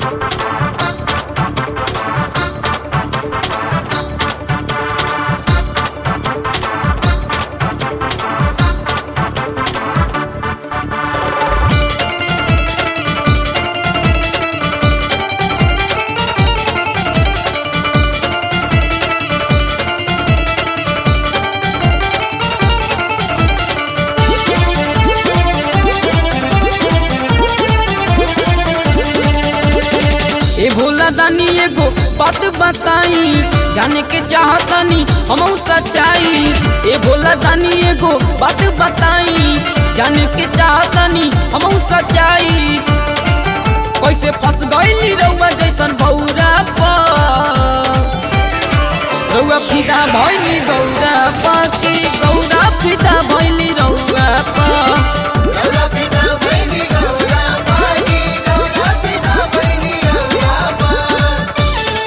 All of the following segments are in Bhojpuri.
ए भोला दानी एगो बात बताई जाने के चाहतानी हम सच्चाई ए भोला दानी एगो बात बताई जाने के चाहतानी हम सच्चाई कैसे फंस गईली रउआ जैसन बौरा पर रउआ फिदा भइली गौरा पाके गौरा फिदा भइली रउआ पर गौरा पिता भैली गौरा पाही गौरा पिता भैली गौरा पा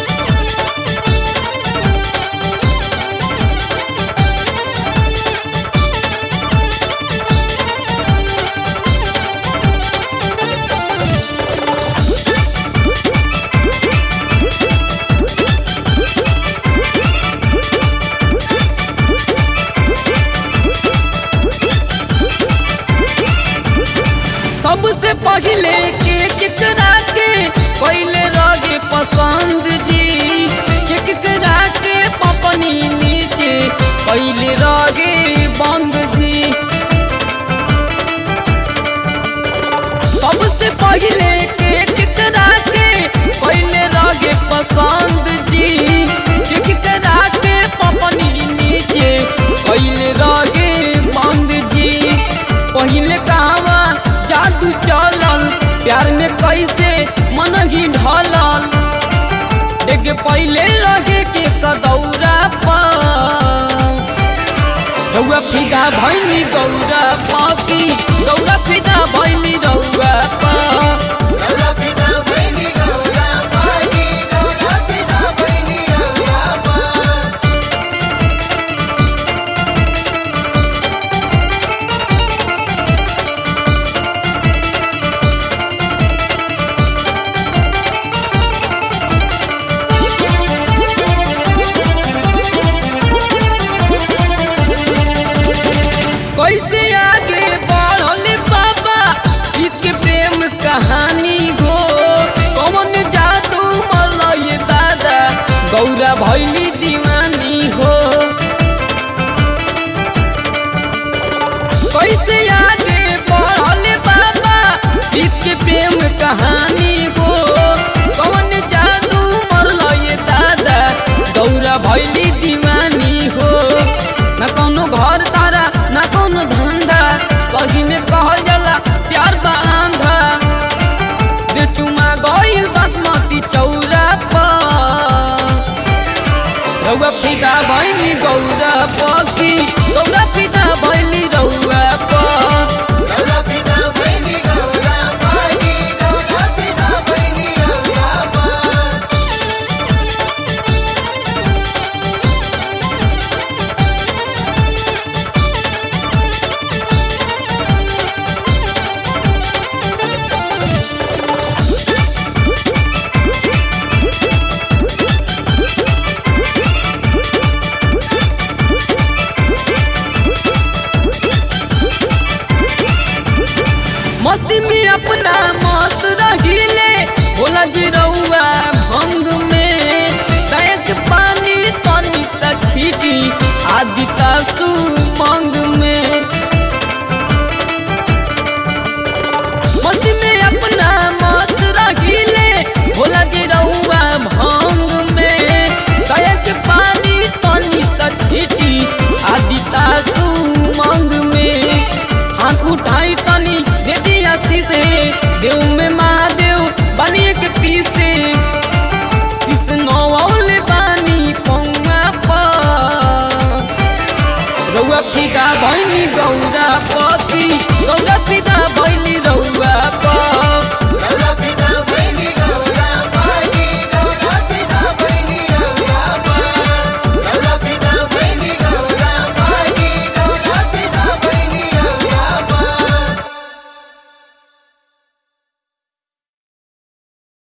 सबसे पहले के केकरा के पहले रगे पसंद जी केकरा के पपनी नीचे पहले रगे बंद जी सबसे पहले के केकरा के पहले रगे पसंद जी केकरा के पपनी नीचे पहले रगे बंद जी पहले कहवा जादू चलल प्यार में कैसे मन ही ढलल एक पहले लगे के कदौरा पर रउआ फिदा भैली गौरा पाकी गौरा फिदा भैली रउआ पा गौरा पिता भैली गौरा पाही गौरा पिता भैली गौरा पा कैसे आगे बढ़ल बाबा इसके प्रेम कहानी हो कौन जादू मलय दादा गौरा भैली